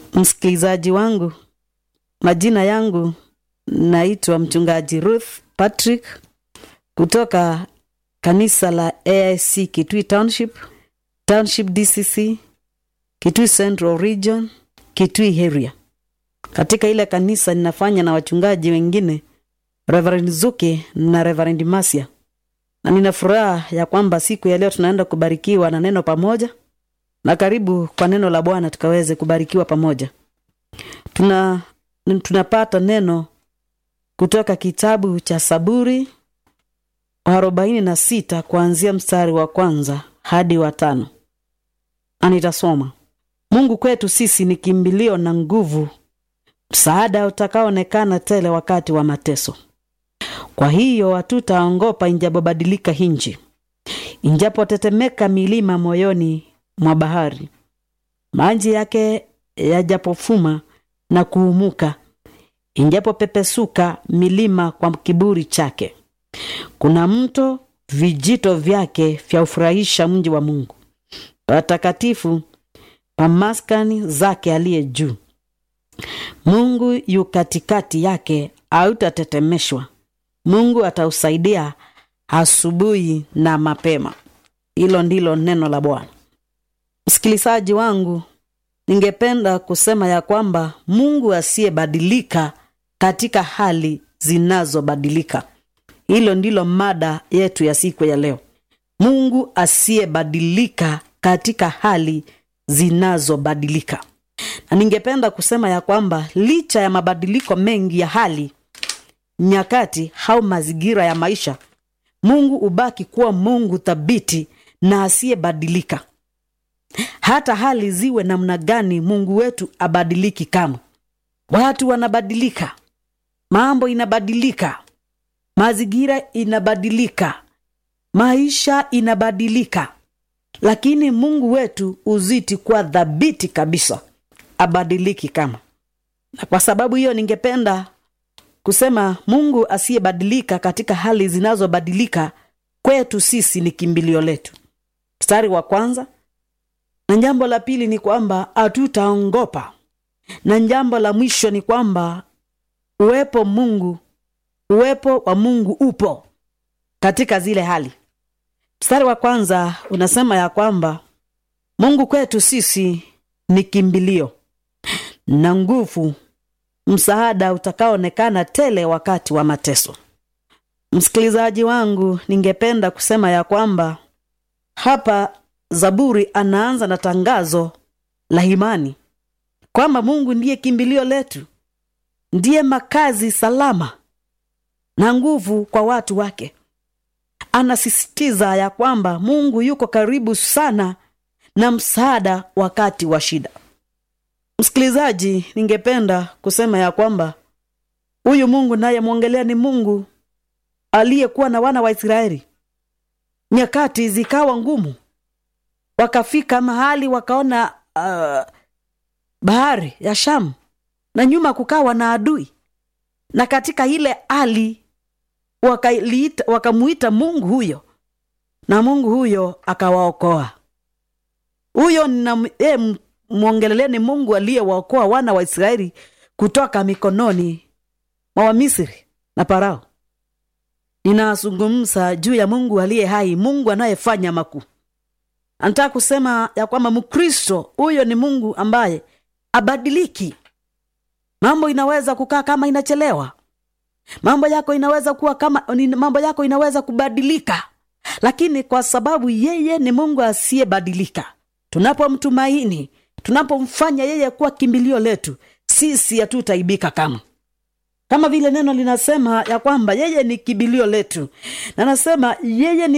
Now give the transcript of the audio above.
msikilizaji wangu majina yangu naitwa mchungaji ruth patrick kutoka kanisa la aic kitui township township dcc kitui central region kitui area katika ile kanisa ninafanya na wachungaji wengine reverend zuke na reverend masia na nina furaha ya kwamba siku ya leo tunaenda kubarikiwa na neno pamoja na karibu kwa neno la bwana tukaweze kubarikiwa pamoja tuna tunapata neno kutoka kitabu cha saburi arobaini na sita kuanzia mstari wa kwanza hadi wa tano anitasoma mungu kwetu sisi ni kimbilio na nguvu msaada utakaoonekana tele wakati wa mateso kwa hiyo hatutaongopa injapobadilika hinji injapotetemeka milima moyoni mwa bahari maji yake yajapofuma na kuumuka injapopepesuka milima kwa kiburi chake kuna mto vijito vyake vyaufurahisha mji wa mungu patakatifu pa maskani zake aliye juu mungu yu katikati yake hautatetemeshwa mungu atausaidia asubuhi na mapema hilo ndilo neno la bwana msikilizaji wangu ningependa kusema ya kwamba mungu asiyebadilika katika hali zinazobadilika hilo ndilo mada yetu ya siku ya leo mungu asiyebadilika katika hali zinazobadilika na ningependa kusema ya kwamba licha ya mabadiliko mengi ya hali nyakati au mazingira ya maisha mungu hubaki kuwa mungu thabiti na asiyebadilika hata hali ziwe namna gani mungu wetu abadiliki kama watu wanabadilika mambo inabadilika mazingira inabadilika maisha inabadilika lakini mungu wetu uziti kuwa dhabiti kabisa abadiliki kama na kwa sababu hiyo ningependa kusema mungu asiyebadilika katika hali zinazobadilika kwetu sisi ni kimbilio letu mstari wa kwanza na jambo la pili ni kwamba hatutaongopa na jambo la mwisho ni kwamba uwepo mungu uwepo wa mungu upo katika zile hali mstari wa kwanza unasema ya kwamba mungu kwetu sisi ni kimbilio na nguvu msaada utakaoonekana tele wakati wa mateso msikilizaji wangu ningependa kusema ya kwamba hapa zaburi anaanza na tangazo la imani kwamba mungu ndiye kimbilio letu ndiye makazi salama na nguvu kwa watu wake anasisitiza ya kwamba mungu yuko karibu sana na msaada wakati wa shida msikilizaji ningependa kusema ya kwamba huyu mungu nayemwongelea ni mungu aliyekuwa na wana wa israeli nyakati zikawa ngumu wakafika mahali wakaona uh, bahari ya shamu na nyuma kukawa na adui na katika ile hali wakamuita waka mungu huyo na mungu huyo akawaokoa huyo e, mwongeleleni mungu aliyewaokoa wana wa israeli kutoka mikononi mwa wamisri na parao ninazungumza juu ya mungu aliye hai mungu anayefanya makuu anataka kusema ya kwamba mkristo huyo ni mungu ambaye abadiliki mambo inaweza kukaa kama inachelewa mambo yako inaweza kuwa kama mambo yako inaweza kubadilika lakini kwa sababu yeye ni mungu asiyebadilika tunapomtumaini tunapomfanya yeye kuwa kimbilio letu sisi hatutaibika kama kama vile neno linasema ya kwamba yeye ni kimbilio letu na nasema yeye ni